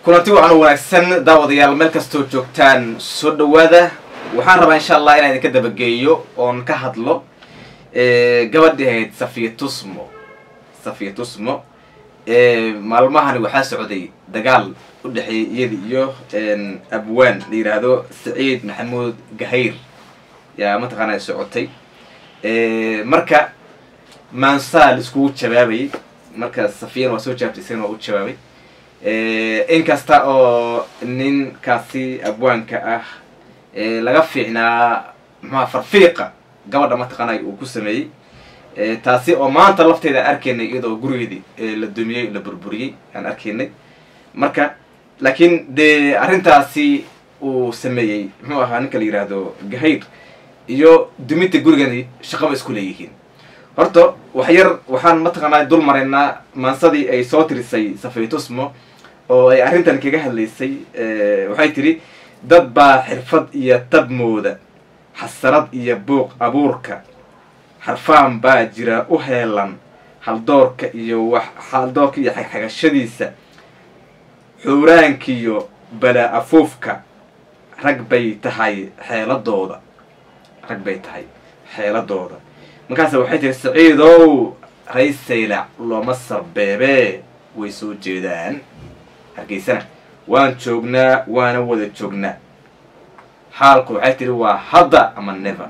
kulanti wacan wanaagsan daawadayaal meel kastoo joogtaan soo dhawaada waxaan rabaa insha allah inaan idinka dabageeyo oon ka hadlo gabadhi ahayd safiya tusmo safiya tusmo maalmahani waxaa socday dagaal u dhexeeyay iyada iyo abwaan la yidhaahdo saciid maxamuud gahayr yaa mataqaana socotay marka maansaa la iskugu jawaabayay marka safiyana waa soo jawaabtay isagana waa u jawaabay inkasta oo ninkaasi abwaanka ah laga fiicnaa maxaa farfiiqa gabadha mataqaanay uu ku sameeyey taasi oo maanta lafteeda aan arkaynay iyadoo gurigeedii la dumiyey la burburiyey aan arkaynay marka laakiin dee arrintaasi uu sameeyey muxuu ahaa ninka la yidhaahdo gahayr iyo duminta gurigani shaqaba isku leeyihiin horta wax yar waxaan mataqaanaa dul maraynaa maansadii ay soo tirisay safiitusmo oo ay arrintan kaga hadlaysay waxay tidhi dad baa xirfad iyo tabmooda xasarad iyo buuq abuurka xarfaan baa jira u heelan haldoorka iyo wax haldoorka iyo xagxagashadiisa xuuraankiyo bala afuufka rag bay tahay xeeladooda rag bay tahay xeeladooda markaase waxay tihi saciidow raysaylac looma sarbeebee way soo jeedaan hargeysana waan joognaa waana wada joognaa xaalku waxay tihi waa hadda ama never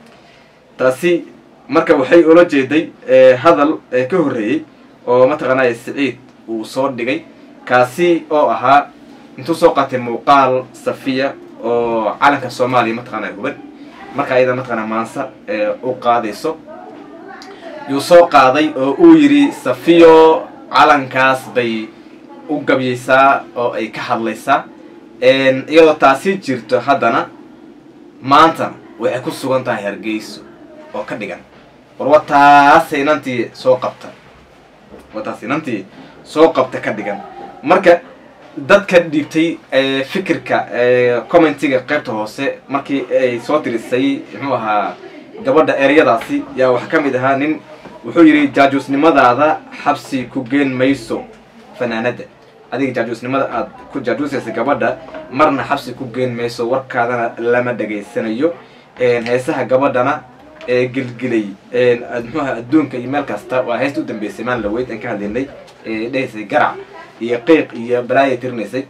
taasi marka waxay ula jeeday hadal ka horreeyey oo mataqaanaya saciid uu soo dhigay kaasi oo ahaa intuu soo qaatay muuqaal safiya oo calanka soomaaliya mataqaanaya huban marka ayada mataqaana maansa u qaadayso yuu soo qaaday oo uu yidhi safiyo calankaas bay u gabyaysaa oo ay ka hadlaysaa iyadoo taasi jirto haddana maantana waxay ku sugan tahay hargeyso oo ka dhigan war wataas inantii soo qabta wataas inantii soo qabta ka dhigan marka dadka dhiibtay fikirka commentiga qaybta hoose markii ay soo tirisay muxuu ahaa gabadha ereyadaasi yaa waxaa ka mid ahaa nin wuxuu yidhi jaajuusnimadaada xabsi ku geen mayso fanaanadda adiga jaajuusnimada aad ku jaajuusaysa gabadha marna xabsi ku geen mayso warkaadana lama dhegaysanayo heesaha gabadhana ee gelgelay muxuaha adduunka iyo meel kasta waa heesta u dambeysay maan laweyd aan ka hadlaynay dhehaysay garac iyo qiiq iyo balaaya tirinaysay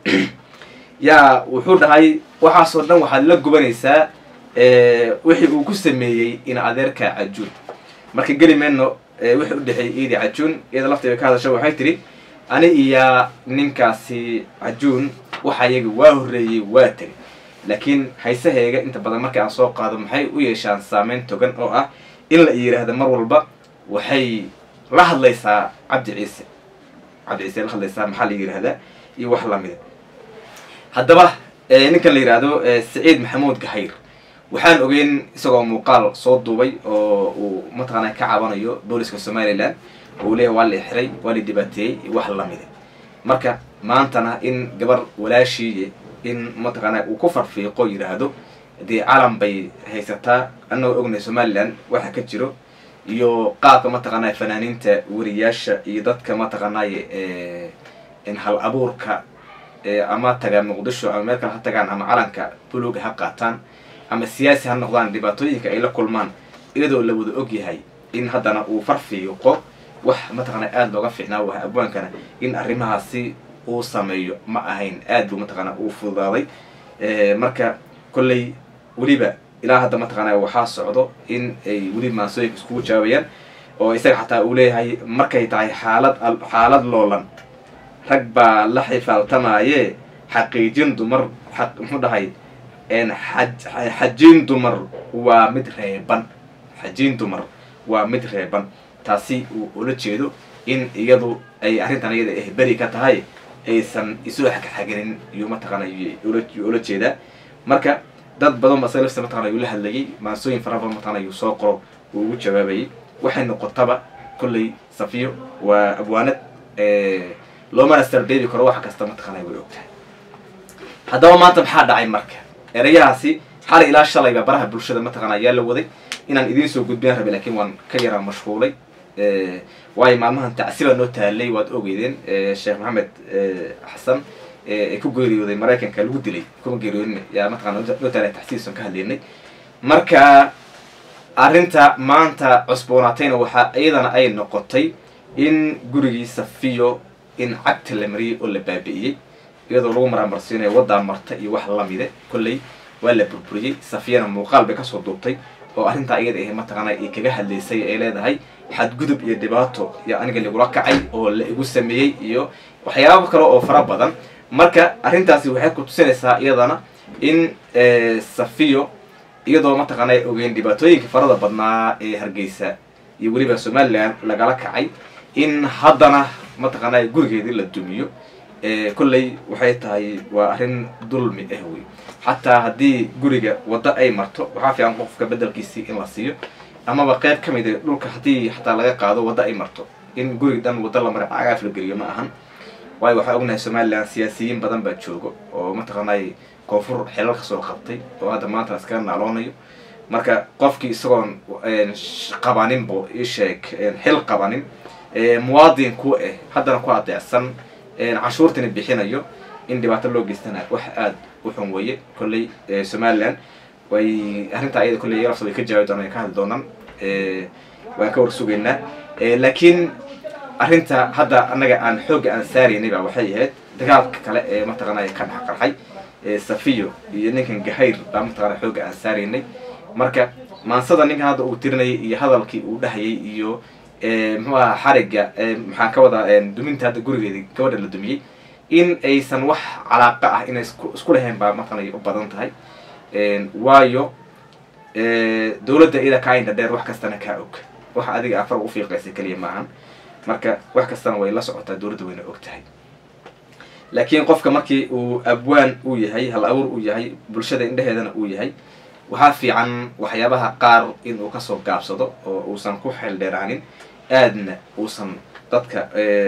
yaa wuxuu dhahay waxaasoo dhan waxaad la gubanaysaa wixii uu ku sameeyey in adeerka cajuun marka geli mayno wixii u dhexeeyay iidi cajuun iyada lafteeda ka hadasho waxay tidhi ani iyo ninkaasi cajuun waxa iyaga waa horreeyey waa tegay laakiin haysaheega inta badan marka aan soo qaado maxay u yeeshaan saameyn togan oo ah in la yidhaahdo mar walba waxay la hadlaysaa cabdi ciise cabdi ciise la hadlaysaa maxaa la yidhahdaa iyo wax lamida haddaba ninkan la yidhaahdo saciid maxamuud gahayr waxaan ogeyn isagoo muuqaal soo duubay oo uu mataqaana ka cabanayo booliska somalilan oo uu leeyahy waa la xiray waa la dhibaateeyey iyo wax lamida marka maantana in gabar walaashiiye in mataqaana uu ku farfiiqo yidhaahdo dee calan bay haysataa annagoo ognay somalilan waxa ka jiro iyo qaabka mataqaanaya fanaaniinta weriyaasha iyo dadka mataqaanaaye hal abuurka ama tagaan muqdisho ama meel kale ha tagaan ama calanka buluga ha qaataan ama siyaasi ha noqdaan dhibaatooyinka ay la kulmaan iyadoo la wada og yahay in haddana uu farfiiqo wax mataqaana aada looga fiicnaa waha abwaankana in arrimahaasi uu sameeyo ma ahayn aad buu mataqaana uu fududaaday marka kolley weliba ilaa hadda mataqaana waxaa socdo in ay weli maansooyinka iskugu jawaabayaan oo isaga xataa uu leeyahay markay tahay xaalad xaalad loolan rag baa la xifaaltamaaye xaqiijin dumar aq muxuu dhahay xajiin dumar waa mid reeban xajiin dumar waa mid reeban taasi uu ula jeedo in iyadu ay arrintan iyada eh beri ka tahay aysan isu xagxaginin iyuu mataqaana ula jeedaa marka dad badan ba isaga laftiisa mataqana yuu la hadlayay maansooyin fara badan mataqana yuu soo qoro uu ugu jawaabayay waxay noqotaba kolley safiyo waa abwaanad loomana sarbeebi karo wax kasta mataqana way ogtahay haddaba maanta maxaa dhacay marka erayahaasi xalay ilaa shalayba baraha bulshada mataqana ayaa la waday inaan idiin soo gudbiyaan rabay lakiin waan ka yaraa mashquulay waayo maalmahan tacsiba noo taalay waad ogeydeen sheekh maxamed xasan ay ku geeriyooday maraykanka lagu dilay kuma geeriyoodin yaa mataqana noo taala taxsiisan ka hadlaynay marka arrinta maanta cusboonaatayna waxaa iyadana ay noqotay in gurigii safiyo in cagta la mariyey oo la baabi'iyey iyadoo lagu maraamarsiinayo waddaa marta iyo wax lamide kolley waa la burburiyey safiyana muuqaal bay kasoo duubtay oo arrintaa iyada ahe mataqaana ay kaga hadlaysay ay leedahay xadgudub iyo dhibaato iyo aniga lagula kacay oo la igu sameeyey iyo waxyaabo kale oo fara badan marka arrintaasi waxay ku tusinaysaa iyadana in safiyo iyadoo mataqaana ay ogeyn dhibaatooyinka farada badnaa ee hargeysa iyo weliba somalilan lagala kacay in haddana mataqaana gurigeedii la dumiyo kolley waxay tahay waa arrin dulmi ah wey xataa haddii guriga waddo ay marto waxaa fiican qofka bedelkiisii in la siiyo amaba qayb ka mid a dhulka haddii xataa laga qaado waddo ay marto in guriga dhan waddo la mara cagaaf la geliyo ma ahan waayo waxaa ognahay somalilan siyaasiyiin badan baa joogo oo mataqaanay koonfur xelal ka soo qabtay oo hadda maanta iskaga naaloonayo marka qofkii isagoon qabaninbo isheeg xil qabanin muwaadin ku ah haddana ku adeecsan canshuurtana bixinayo in dhibaato loo geystana wax aada u xun weeye kolley somalilan way arrintaa iyada kolley yarafta way ka jawaabi doonaan ka hadli doonaan waan ka war sugaynaa laakiin arrinta hadda annaga aan xoogga aan saaraynay baa waxay ahayd dagaalka kale ee mataqaanay ka dhex qarxay safiyo iyo ninkan gahayr baa mataqana xoogga aan saaraynay marka maansada ninkan hadda uu tirinayay iyo hadalkii uu dhahayay iyo muxuu aha xarigga maxaan ka wadaa duminta hadda gurigeedii gabadha la dumiyey in aysan wax calaaqa ah inay isku lahayn baa mataqana u badan tahay waayo dawladda iyada kaa indha dheer wax kastana kaa og waxa adiga afar u fiiqaysa keliya maahan marka wax kastana way la socotaa dawladda wayna og tahay laakiin qofka markii uu abwaan uu yahay hal abuur uu yahay bulshada indheheedana uu yahay waxaa fiican waxyaabaha qaar inuu kasoo gaabsado oo uusan ku xeel dheeraanin aadna uusan dadka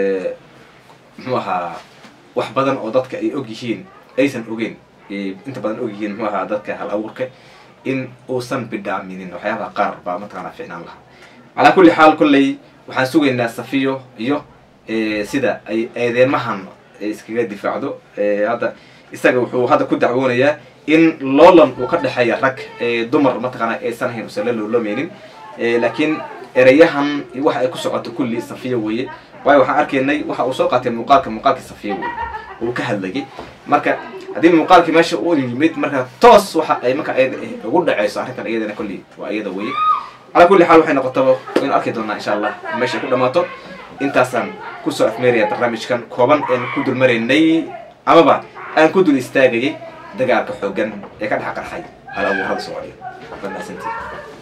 muxuu ahaa wax badan oo dadka ay og yihiin aysan ogeyn inta badan og yihiin muxuu ahaa dadka hal abuurka in uusan bidhaaminin waxyaabaha qaar baa mataqaana ficnaan lahaa calaa kulli xaal kolley waxaan sugaynaa safiyo iyo sida ay eedeymahan iskaga difaacdo hadda isaga wuxuu hadda ku dacwoonayaa in loolan uu ka dhexeeya rag dumar mataqaana aysan ahayn usan la loolomeynin laakiin ereyahan waxa ay ku socoto kulli safiya weeye waayo waxaan arkaynay waxa uu soo qaatay muuqaalka muuqaalkii safiya weye uu ka hadlayay marka haddii muuqaalkii meesha uu yimid marka toos waxa ay marka ayada ugu dhaceyso arrintan iyadana kulli waa iyada weye calaa kulli xaal waxay noqotaba waynu arki doonaa insha allah meeshay ku dhamaato intaasaan kusoo afmeeraya barnaamijkan kooban een ku dul maraynay amaba aan ku dul istaagayay dagaalka xoogan ee ka dhex qarxay hal abuurada soomaaliya waad mahadsantiin